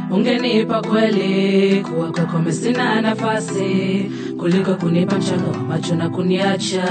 ungenipa kweli kuwa kwako mimi sina nafasi kuliko kunipa mchanga wa macho na kuniacha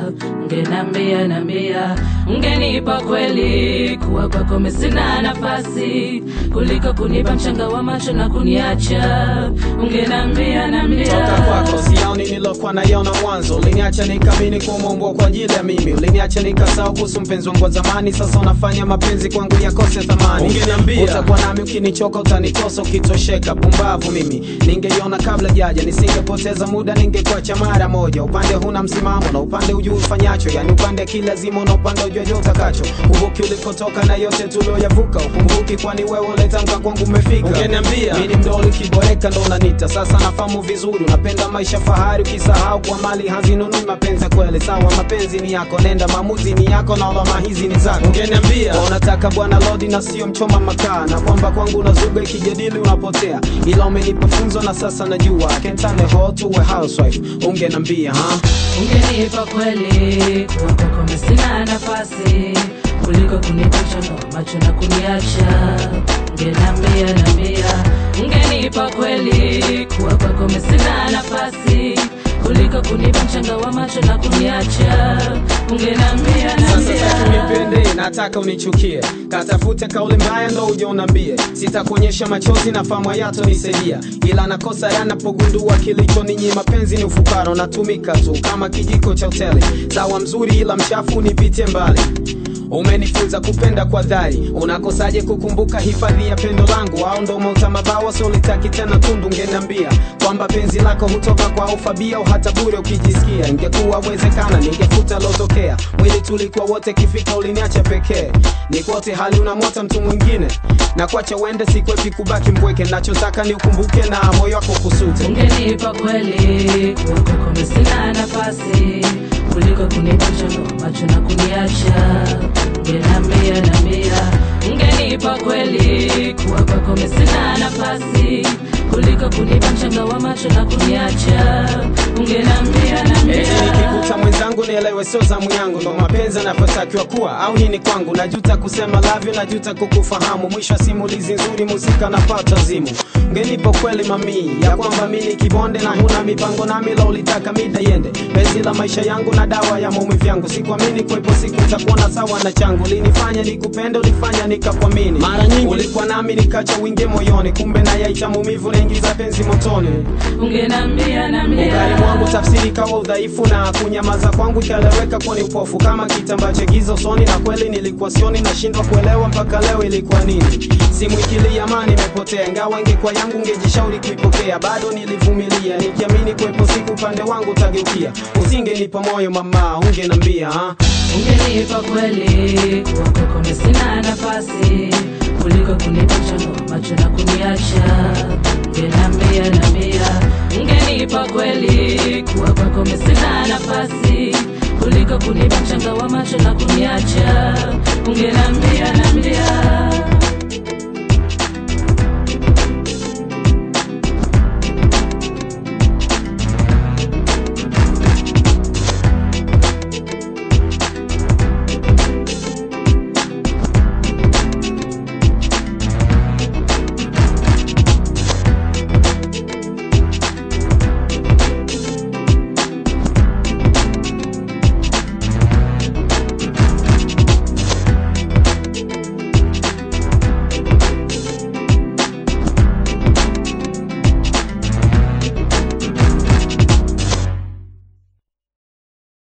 ungenambia nambia ungenipa kweli kuwa kwako mimi sina nafasi kuliko kunipa mchanga wa macho na kuniacha ungenambia nambia toka kwako sioni nilokuwa naiona mwanzo uliniacha nikamini kumeumbwa kwa ajili ya mimi uliniacha nikasahau kuhusu mpenzi wangu wa zamani sasa unafanya mapenzi kwangu yakose thamani Ungeniambia. utakuwa nami ukinichoka utanikosa ukitosheka pumbavu mimi ningeiona kabla jaja nisingepoteza muda ningekuacha mara moja upande huna msimamo na upande ujui ufanyacho yani upande kilazima na upande ujuaje utakacho uvuki ulikotoka na yote tulioyavuka ukumbuki kwani wewe uletamka kwangu umefika Ungeniambia. Mimi ni mdoli ukiboreka ndo unanita sasa nafahamu vizuri unapenda maisha fahari ukisahau kwa mali hazinunui mapenzi ya kweli sawa mapenzi ni yako nenda maamuzi ni yako na lawama hizi ni zako Ungeniambia. Kwa unataka bwana lodi na sio mchoma makaa na kwamba kwangu unazuga ikijadili unapotea ila umenipa funzo na sasa najua I can turn a hoe to a housewife ungenambia ha? ungenipa kweli kuwa kwako mimi sina nafasi kuliko kunipa mchanga wa macho na kuniacha ungenambia nambia ungenipa kweli kuwa kwako mimi sina nafasi kuliko kunipa mchanga wa macho na kuniacha ungenambia Sasa nambia sasa unipende, nataka unichukie, katafute kauli mbaya ndo uje unambie. Sitakuonyesha machozi na famu yato nisaidia, ila nakosa yanapogundua kilicho ninyi mapenzi ni ufukara, unatumika tu kama kijiko cha hoteli. Sawa mzuri ila mchafu, nipitie mbali umenifunza kupenda kwa dhari unakosaje kukumbuka hifadhi ya pendo langu au ndo mauta mabawa solitaki tena tundu ngenambia kwamba penzi lako hutoka kwa ufabia au hata bure ukijisikia ingekuwa wezekana ningefuta lotokea mwili tulikuwa wote kifika uliniacha pekee nikote hali unamwota mtu mwingine na kuacha uende sikwepi kubaki mpweke nachotaka ni ukumbuke na moyo wako kusute ungenipa kweli kuwa kwako mimi sina nafasi kuliko kunipa mchanga wa macho na kuniacha ungenambia nambia ungenipa kweli kuwa kwako mimi sina nafasi kuliko kunipa mchanga wa macho na kuniacha ungenambia Eti nambia nikikuta mwenzangu nielewe sio zamu yangu ndo mapenzi anavyotakiwa kuwa au nini kwangu najuta kusema lavyo najuta kukufahamu mwisho wa simulizi nzuri muzika napata zimu ngenipo kweli mamii ya kwamba mi ni kibonde na huna mipango nami la ulitaka mida yende penzi la maisha yangu na dawa ya maumivu yangu sikuamini kwepo siku takuona sawa na changu linifanya nikupende ulifanya nikakuamini Mara nyingi- ulikuwa nami nikacha wingi moyoni kumbe na yaita maumivu naingiza penzi motoni ungenambia Ugari nambia mwangu tafsiri kawa udhaifu na kunyamaza kwangu ikaeleweka kuwa ni upofu kama kitambaa cha giza usoni, na kweli nilikuwa sioni, nashindwa kuelewa mpaka leo ilikuwa nini. Simu ikilia amani imepotea, ingawa ingekuwa yangu ngejishauri kuipokea, bado nilivumilia nikiamini kuwepo siku upande wangu utageukia. Usingenipa moyo mama, ungenambia ha? ungenipa kweli kuwa kwako mimi sina nafasi kuliko kunipa mchanga wa macho na kuniacha ungenambia nambia ungenipa kweli kuwa kwako mimi sina nafasi kuliko kunipa mchanga wa macho na kuniacha ungenambia nambia